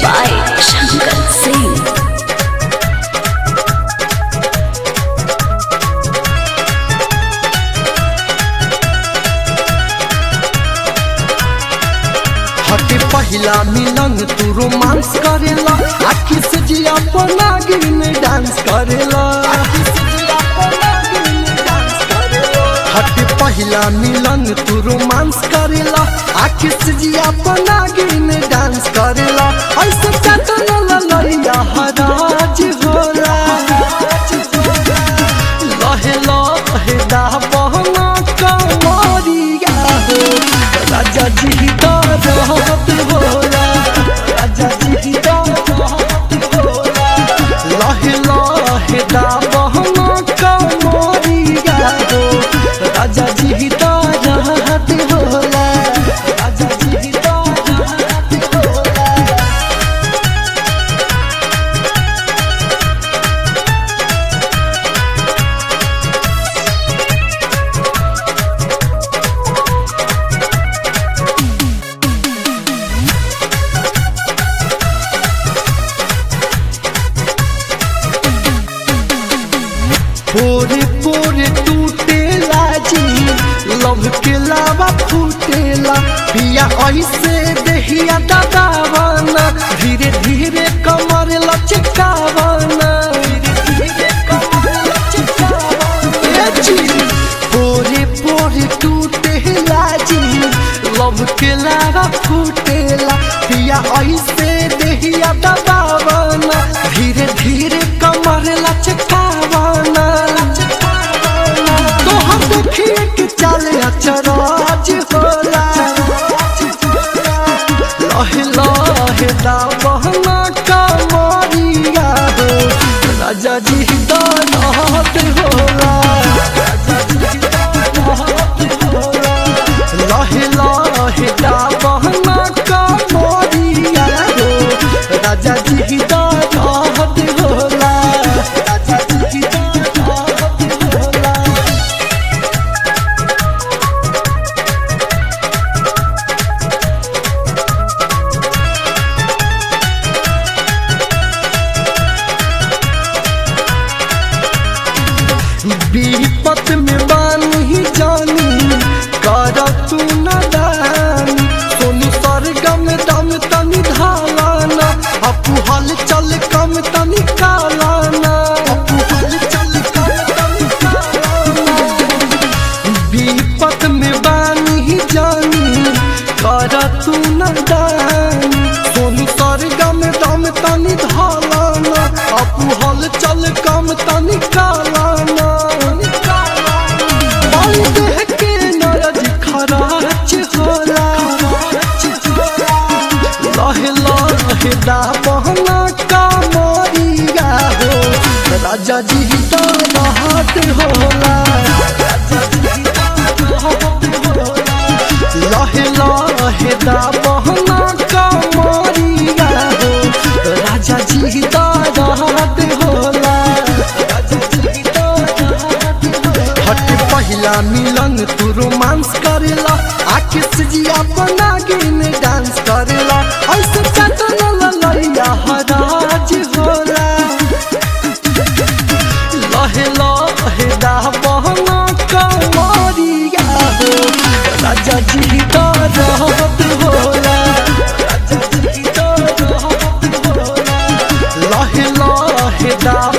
by Shankar Singh. हटे पहिला मिलन तू रोमांस करेला आखी से जिया पना गिन डांस करेला हटे पहिला मिलन तू रोमांस करेला आखी से जिया पना गिन डांस करेला ऐसे चटन ललैया हराज होला लहे लहे दा बहना कमरिया हो राजा जी का रहत होला राजा जी का रहत होला लहे लहे दा बहना कमरिया हो राजा जी का रहत होला राजा जी का रहत होला पोरे पोरे टूटेला जी लव के लावा फूटेला पिया ऐसे देहिया दबावाना धीरे धीरे कमर लचकावाना धीरे कमर लचकावाना ए जी पोरे पोरे टूटेला जी लव के लावा फूटेला पिया ऐसे देहिया दबावाना धीरे धीरे कमर लचकावाना तोहर देखिए के चले अचराज होला लहे लहे दा बहना कमरिया हो राजा जी दानत होला राजा जी दानत होला लहे लहे दा बहना कमरिया हो राजा जी दानत होला राजा जी दानत होला विपत में बानी जानी कर तू न दानी सोनू सरगम दम तनी धालाना अपू हल चल कम तनी कालाना अपू हल चल कम तनी कालाना विपत में बानी जानी कर तू न दानी सोनू सरगम दम तनी धालाना अपू हल चल कम तनी कालाना बाई देह के नरज खराच होला लहे लहे दा बहना कामरिया हो राजा जी तो रहत होला लहे लहे दा बहना कामरिया हो राजा जी तो रहत होला हट पहिला मिलन तू रोमांस करेला आखिर से जिया बना गिन डांस करेला ऐसे चटन ललैया हराज होला लहे लहे दा बहना कमरिया हो राजा जी का रहत होला राजा जी का रहत होला लहे लहे दा